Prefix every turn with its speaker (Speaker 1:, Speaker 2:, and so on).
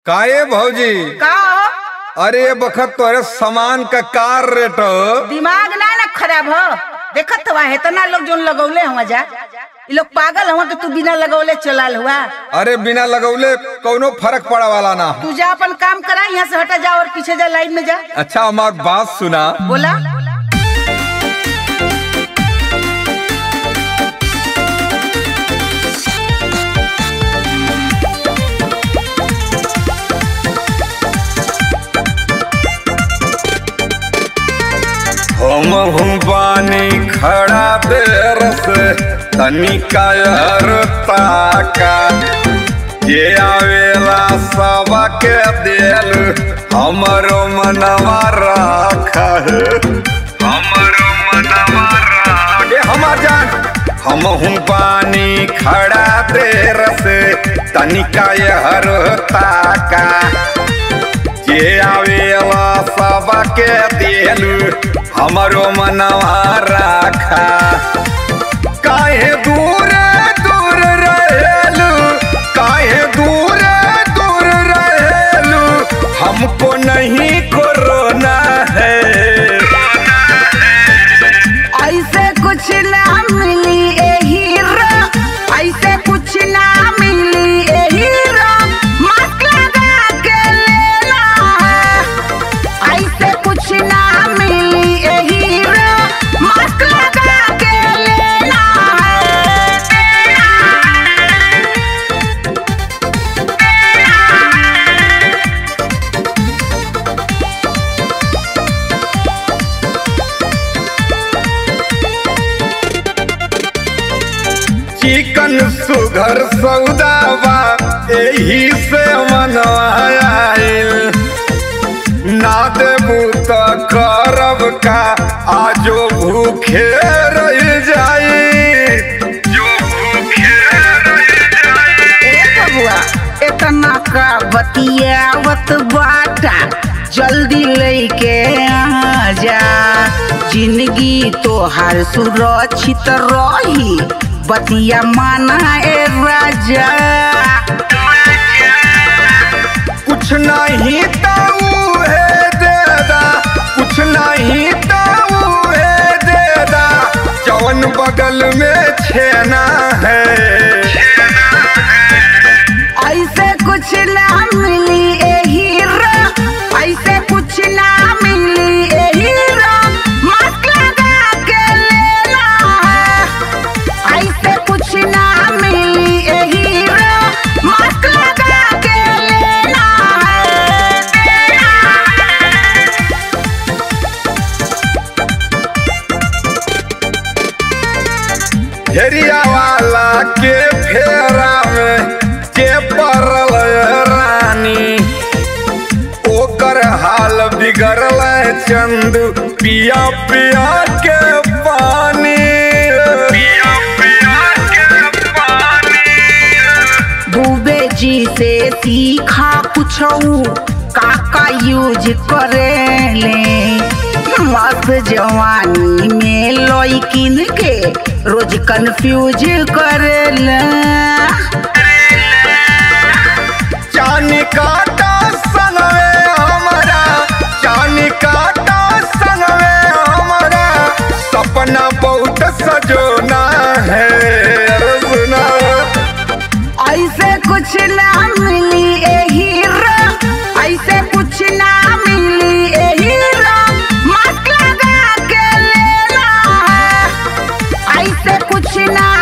Speaker 1: काये भौजी
Speaker 2: का हो?
Speaker 1: अरे ये बखत तोरे सामान का कार रेट हो।
Speaker 2: दिमाग ना ना खराब हो देखत हुआ है तना लोग जोन लगौले हुआ जा ये लोग पागल हुआ कि तू बिना लगौले चलाल हुआ
Speaker 1: अरे बिना लगौले कौनो फर्क पड़ा वाला ना
Speaker 2: तू जा अपन काम करा यहाँ से हटा जा और पीछे जा लाइन में जा
Speaker 1: अच्छा हमार बात सुना
Speaker 2: बोला
Speaker 1: हम हूँ पानी खड़ा देर से तनिका ताका ये आवेला सबा के दिल हमरो मनवा राखा है हमरो मनवा राखा ये हमार जान हम हूँ पानी खड़ा देर से तनिका हर ताका ये आवेला सबके दिलू हमरो मनवा राखा काहे दूर दूर रहेलू काहे दूर दूर रहेलू हमको नहीं कोरोना है
Speaker 2: ऐसे कुछ ना मिली ए हीरो ऐसे कुछ ना मिली ए हीरो मत लगा के लेना है ऐसे कुछ ना मिली ए हीरो मत लगा के लेना
Speaker 1: चिकन सुघर सौदाबा एही से मनवाइल ना देबू त करब का आजो भूखे रह जाई जो भूखे रह जाई
Speaker 2: ए बबुआ इतना का बतियावत बाटा जल्दी लेके आ जा जिंदगी तोहार सुरक्षित रही बतिया माना ए राजा
Speaker 1: कुछ नहीं तो है देदा कुछ नहीं तो है देदा जवन बगल में छेना है
Speaker 2: ऐसे कुछ ना मिली ए हीरो ऐसे कुछ ना मिली ए हीरो मत लगा के लेना है ऐसे कुछ ना मिली ए हीरो मत लगा के लेना है
Speaker 1: हेरिया वाला के फेरा में के पड़ल रानी ओकर हाल बिगड़ल चंदू पिया पिया के पानी पिया पिया के पानी
Speaker 2: डूबे जी से सीखा कुछ काका यूज करेले मस्त जवानी में लॉइकिन के रोज कंफ्यूज करेला
Speaker 1: चानी काटा संगवे हमारा चानी काटा संगवे हमारा सपना बहुत सजोना है अरे सुना
Speaker 2: ऐसे कुछ ना मिली ए हीरो ऐसे कुछ ना मिली ए हीरो मत लगा के लेना है ऐसे कुछ ना